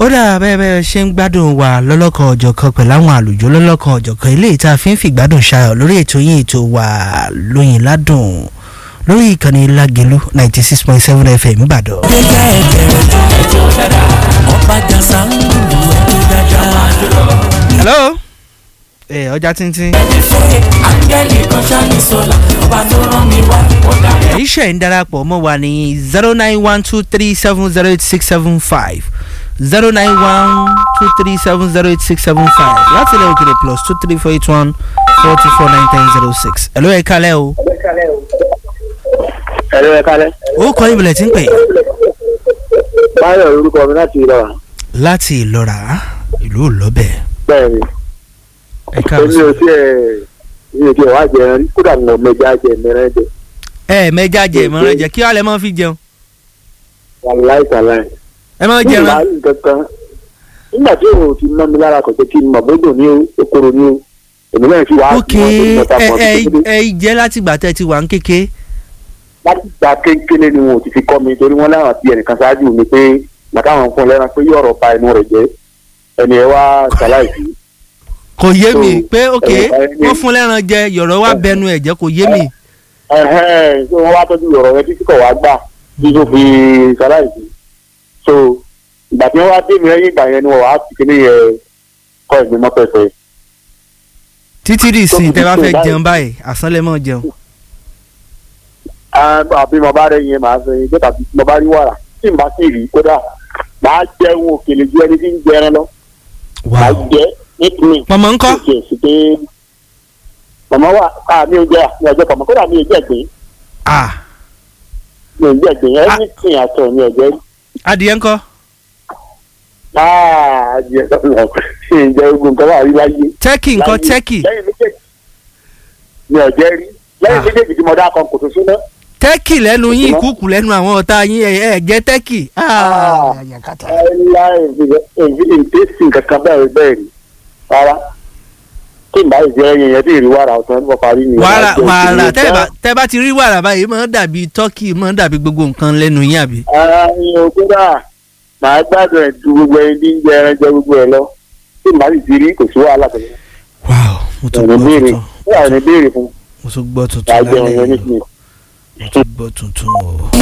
ó dà bẹ́ẹ̀ bẹ́ẹ̀ ṣe ń gbádùn wa lọ́lọ́kan ọ̀jọ̀kan pẹ̀lú àwọn àlùjọ lọ́lọ́kan ọ̀jọ̀kan eléyìí tá a fi ń fìgbádùn ṣayọ̀ lórí ètò yín ètò wa lóyìn ládùn lórí ìkànnì lágẹ̀lú ninety six point seven fm ìbàdàn. gbégbá ẹ̀jẹ̀ ẹ̀jọ̀ dáadáa ọba jàǹsà ń lù ẹ̀jọ̀ dáadáa. hello ẹ ọjà tíntín. ṣé áńgẹ́lì kan ṣáàlì sọ́la ọba tó rán mi wá ọ̀dà rẹ̀. iṣẹ́ ń darapọ̀ mọ́ wa ní zero nine one two three seven zero eight six seven five zero nine one two three seven zero eight six seven five láti ilẹ̀ òkèrè plus two three four eight one four two four nine ten zero six. ẹ̀ló ẹ̀ kalẹ̀ o. ẹ̀rọ ẹ̀ kalẹ̀. ó kọ́ ìbílẹ̀ tí ń pè. báyọ̀ orúkọ mi láti ìlọ wa. láti ìlọ́ra ìlú òlọ́bẹ̀. bẹ́ẹ̀ ni ẹ káàbọ̀ èmi sí. ò tí ẹ̀ mi ò tí ẹ̀ wá jẹun rí kódà mo mẹja jẹ mẹrẹ jẹ ẹ mẹja jẹ ìmọ̀ràn jẹ kí wàá lẹ máa fi jẹun. wàláì sàláì. ẹ máa ní jẹun. ìlà kankan nígbà tí òun ti mọ́ mi lára kò jẹ́ kí n mọ̀ bódò ní o okoro ní o èmi náà fi wá ok mọ̀ tó mọ̀ta ẹ mọ̀ ẹ tó kéde. ẹ jẹ́ láti gbà tẹ́ ti wà ń kéke. láti gba kéńkéné ni wọn ò ti fi kọ́ mi torí wọ́n láwọn àti ẹnìkan ṣáájú mi pé màtá àwọn fún un lẹ́ran pé yọ̀rọ̀ ba inú rẹ̀ jẹ́ ẹni ẹ wá sàláì sí. kò yé mi So, pé ok ẹ, ẹ, wọ́n fún lẹ́ran jẹ yọ̀rọ̀ wá bẹnu ẹ̀ jẹ́ kò yé mi. ẹhẹn so wọn wá tọ́jú ọ̀rọ̀ yẹn títí kọ̀ wá gbà tí tó fi ṣaláìsí so ìgbà tí wọ́n wá dé mi lẹ́yìn ìgbà yẹn ni wọ́n wá fi kíní yẹn kọ́ ìgbín mọ́ pẹ́pẹ́ títí di tó ìsìn fi tẹ́ bá dípò fẹ́ báyìí. jẹun báyìí àsán lẹ mọ́ jẹun. àbí mo bá rẹ yẹn màá sọ yẹn jẹ́ta bí mo bá rí wàrà tí n bá sì rí kódà màá jẹun òkèlè ju ẹni tí ń jẹran lọ màá wow jẹ nítorí pọ̀mọ́ ńkọ́ kò tiẹ̀ sí pé màmá wà ká mi ò jẹ àmì ọjọ́ pàmò kódà mi ò jẹ gbé ah mi ò jẹ gbé ẹni tí àtọ̀ mi ò jẹ adìyẹ ńkọ́ áà jẹ lọ ṣe ìjẹ ogun nǹkan wà rí láyé. tẹ́kì ńkọ́ Láyé- tẹ́kì lẹ́yìn méjèèjì mi ò jẹ́ rí lẹ́yìn Ah. méjèèjì tí mo dá kan kò tó súná. tẹ́kì lẹ́nu yín Ìtumọ̀? ìkúùkù lẹ́nu àwọn ọ̀tá yín ẹ̀ ẹ̀ jẹ́ tẹ́kì. Ah. àyàkátà. ẹ̀la ìdésìn kankan bẹ́ẹ̀ bẹ́ẹ̀ rí rárá tí n bá ìjẹ́ ẹyin yẹn tí ì rí wàrà ọ̀sán ní mo parí ni. wàrà Màá jẹ wàrà òkèlè tẹ́ bá tán. tẹ́ bá ti rí wàrà báyìí máa ń dàbí tọ́kì máa ń dàbí gbogbo nǹkan lẹ́nu yín àbí. ara yín o kódà màá gbádùn ẹ̀ ju gbogbo ẹni tí ń jẹ ẹran jẹ gbogbo ẹ lọ tí n bá sì ti rí kò sí wàhálà tẹ̀lé. wow mo tún ẹ̀rọ gbọ́ béèrè tuntun wíwà ní béèrè fún mo tún gbọ́ tuntun màá jẹun lálẹ́ yẹn yìí nísìnyí. mo tún gbọ́ tuntun o.